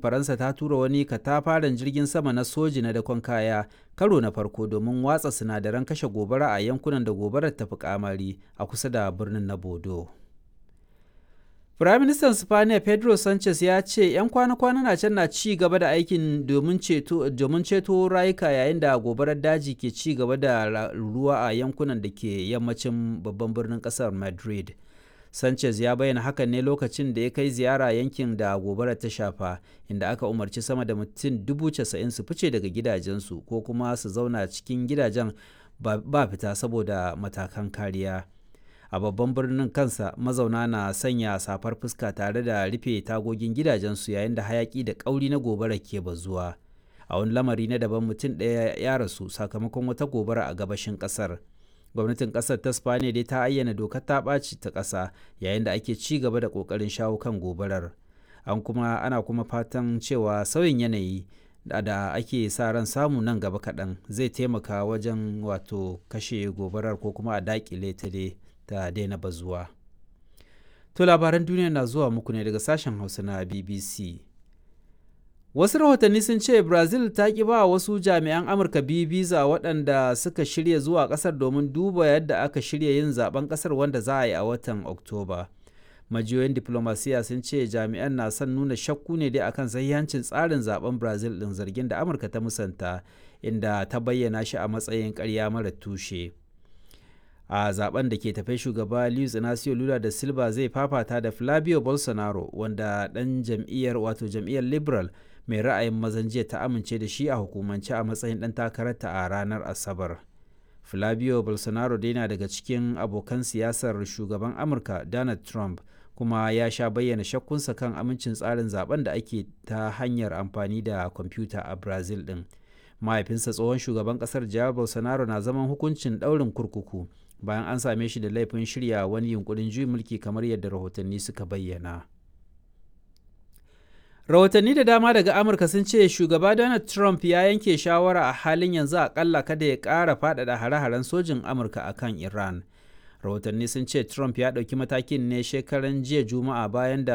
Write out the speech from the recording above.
faransa ta tura wani katafaren jirgin sama na soji na dakon kaya karo na farko domin watsa sinadaran kashe gobara a yankunan da gobarar ta fi kamari a kusa da birnin na bodo Firaministan Spaniya Pedro Sanchez ya ce 'yan kwana-kwana na can na ci gaba da aikin domin ceto rayuka yayin da gobarar daji ke ci gaba da ruwa a yankunan da ke yammacin babban birnin kasar Madrid. Sanchez ya bayyana hakan ne lokacin da ya kai ziyara yankin da gobarar ta shafa, inda aka umarci sama da mutum dubu casa'in su fice daga gidajensu ko kuma su zauna cikin gidajen ba fita saboda matakan kariya. a babban birnin kansa mazauna na sanya safar fuska tare da rufe tagogin gidajensu yayin da hayaki da kauri na gobara ke bazuwa a wani lamari na daban mutum ɗaya ya rasu sakamakon wata gobara a gabashin ƙasar gwamnatin ƙasar ta spaniya dai ta ayyana dokar ta ɓaci ta ƙasa yayin da ake ci gaba da ƙoƙarin shawo kan gobarar an kuma ana kuma fatan cewa sauyin yanayi da ake sa ran samu nan gaba kaɗan zai taimaka wajen wato kashe gobarar ko kuma a daƙile ta dai ta daina bazuwa. To labaran duniya na zuwa muku ne daga sashen Hausa na BBC. Wasu rahotanni sun ce Brazil ta ƙi ba wasu jami'an Amurka biyu biza waɗanda suka shirya zuwa ƙasar domin duba yadda aka shirya yin zaben ƙasar wanda za a yi a watan Oktoba. Majiyoyin diplomasiya sun ce jami'an na son nuna shakku ne dai akan sahihancin tsarin zaben Brazil ɗin zargin da Amurka ta musanta inda ta bayyana shi a matsayin ƙarya mara tushe. a zaben da ke tafe shugaba Luiz Inacio Lula da Silva zai fafata da Flavio Bolsonaro wanda dan jam'iyyar wato jam'iyyar Liberal mai ra'ayin mazan jiya ta amince da shi a hukumance a matsayin dan takararta a ranar Asabar. Flavio Bolsonaro dai na daga cikin abokan siyasar shugaban Amurka Donald Trump kuma ya sha bayyana shakkunsa kan amincin tsarin zaben da ake ta hanyar amfani da kwamfuta a Brazil din. Mahaifinsa tsohon shugaban kasar Jair Bolsonaro na zaman hukuncin ɗaurin kurkuku bayan an same shi da laifin shirya wani yunkurin juyin mulki kamar yadda rahotanni suka bayyana. Rahotanni da dama daga Amurka sun ce shugaba Donald Trump ya yanke shawara a halin yanzu akalla kada ya ƙara faɗaɗa hare-haren sojin Amurka a kan Iran. Rahotanni sun ce Trump ya ɗauki matakin ne shekaran jiya Juma'a bayan da